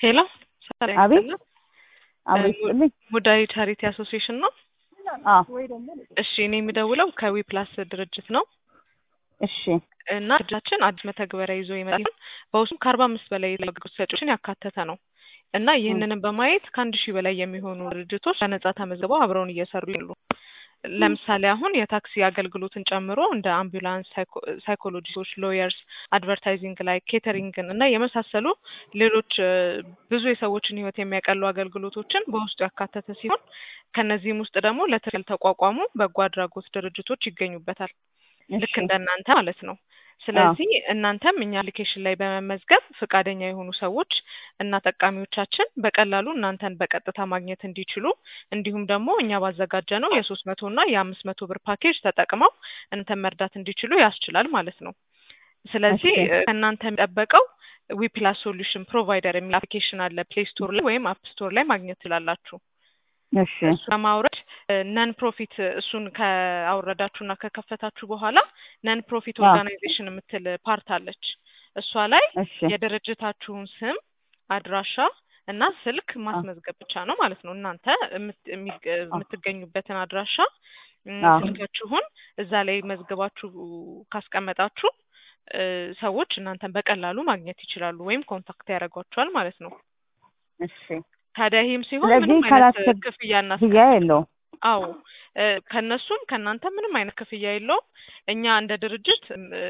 ሄሎ አቤት አቤት ስጥልኝ። ሙዳይ ቻሪቲ አሶሲዬሽን ነው። አዎ እሺ እኔ የሚደውለው ከዊ ፕላስ ድርጅት ነው እሺ እና ድርጅታችን አዲስ መተግበሪያ ይዞ ይመጣል። በውስጡም ከአርባ አምስት በላይ አገልግሎት ሰጪዎችን ያካተተ ነው እና ይህንንም በማየት ከአንድ ሺህ በላይ የሚሆኑ ድርጅቶች በነጻ ተመዝግበው አብረውን እየሰሩ ያሉ ለምሳሌ አሁን የታክሲ አገልግሎትን ጨምሮ እንደ አምቡላንስ፣ ሳይኮሎጂስቶች፣ ሎየርስ፣ አድቨርታይዚንግ ላይ ኬተሪንግን እና የመሳሰሉ ሌሎች ብዙ የሰዎችን ሕይወት የሚያቀሉ አገልግሎቶችን በውስጡ ያካተተ ሲሆን ከነዚህም ውስጥ ደግሞ ለትርፍ ያልተቋቋሙ በጎ አድራጎት ድርጅቶች ይገኙበታል። ልክ እሺ እንደናንተ ማለት ነው። ስለዚህ እናንተም እኛ አፕሊኬሽን ላይ በመመዝገብ ፈቃደኛ የሆኑ ሰዎች እና ጠቃሚዎቻችን በቀላሉ እናንተን በቀጥታ ማግኘት እንዲችሉ እንዲሁም ደግሞ እኛ ባዘጋጀ ነው የሶስት መቶ እና የአምስት መቶ ብር ፓኬጅ ተጠቅመው እናንተን መርዳት እንዲችሉ ያስችላል ማለት ነው። ስለዚህ እሺ እ፣ ከእናንተ የሚጠበቀው ዊፕላስ ሶሉሽን ፕሮቫይደር የሚል አፕሊኬሽን አለ ፕሌይ ስቶር ላይ ወይም አፕ ስቶር ላይ ማግኘት ትችላላችሁ። እሺ እሱ ለማውረድ ነን ፕሮፊት እሱን ከአውረዳችሁና ከከፈታችሁ በኋላ ነን ፕሮፊት አዎ ኦርጋናይዜሽን የምትል ፓርት አለች። እሷ ላይ እሺ የድርጅታችሁን ስም፣ አድራሻ እና ስልክ አዎ ማስመዝገብ ብቻ ነው ማለት ነው። እናንተ የምት- የሚገ- አዎ የምትገኙበትን አድራሻ እም፣ አዎ ስልካችሁን እዛ ላይ መዝግባችሁ ካስቀመጣችሁ እ፣ ሰዎች እናንተን በቀላሉ ማግኘት ይችላሉ ወይም ኮንታክት ያደርጓችኋል ማለት ነው። እሺ ታዲያ ይህም ሲሆን ስለዚህ ምንም አይነት ካላስቸግ ክፍያ ክፍያ እናስከፍል የለውም። አዎ እ፣ ከእነሱም ከእናንተ ምንም አይነት ክፍያ የለውም። እኛ እንደ ድርጅት እም፣ እ፣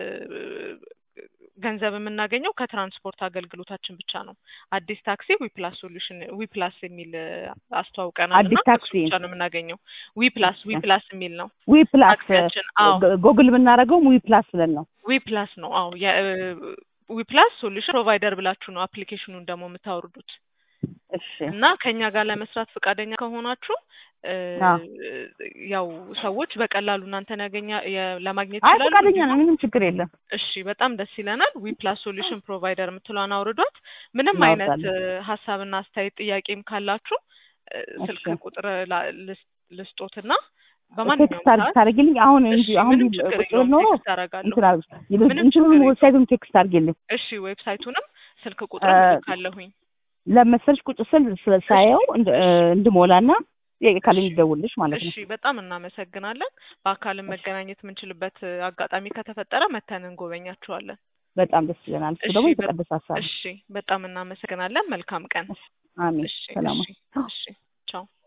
ገንዘብ የምናገኘው ከትራንስፖርት አገልግሎታችን ብቻ ነው። አዲስ ታክሲ ዊፕላስ ሶሉሽን ዊፕላስ የሚል እ፣ አስተዋውቀናል እና አዲስ ከሱ ታክሲ ብቻ ነው የምናገኘው። ዊፕላስ ዊፕላስ የሚል ነው ዊ ፕላስ ታክሲያችን። አዎ ጎግል የምናደርገውም ዊ ፕላስ ብለን ነው። ዊፕላስ ነው። አዎ ዊፕላስ ሶሉሽን ፕሮቫይደር ብላችሁ ነው አፕሊኬሽኑን ደግሞ የምታወርዱት። እሺ እና ከኛ ጋር ለመስራት ፈቃደኛ ከሆናችሁ እ፣ አዎ ያው ሰዎች በቀላሉ እናንተን ያገኛ የ- ለማግኘት አይ ይችላሉ። ፈቃደኛ ነው፣ እንዲሁም ምንም ችግር የለም። እሺ በጣም ደስ ይለናል። ዊ ፕላስ ሶሉሽን ፕሮቫይደር የምትለዋን አውርዷት። ምንም አይነት እ፣ እናወርዳለን። ሀሳብና አስተያየት ጥያቄም ካላችሁ እ፣ እሺ ስልክ ቁጥር ላ- ልስ- ልስጦትና ቴክስት በማንኛውም አድርግ ሰዓት ታደርጊልኝ። አሁን እሺ እንጂ አሁን ምንም ቢ- ችግር ቁጭ ብል የለውም ኖሮ ቴክስት አደርጋለሁ። እንትን አድርግ ምንም እንትኑን ችግር የለውም። ዌብሳይቱን ቴክስት አድርጊልኝ። እሺ ዌብሳይቱንም ስልክ ቁጥርም እልካለሁኝ። ለመሰልሽ ቁጭ ስል ስለ እሺ ሳየው እንድ- እሺ እንድሞላና ጥያቄ ካለኝ እሺ ልደውልልሽ ማለት ነው። እሺ በጣም እናመሰግናለን። በአካልም እሺ መገናኘት የምንችልበት እ፣ አጋጣሚ ከተፈጠረ መተን እንጎበኛችኋለን። በጣም ደስ ይለናል። እሱ እሺ ደግሞ በ- የተቀደሰ ሀሳብ ነው። እሺ በጣም እናመሰግናለን። መልካም ቀን። እሺ አሜን። እሺ ሰላም እሺ እሺ ቻው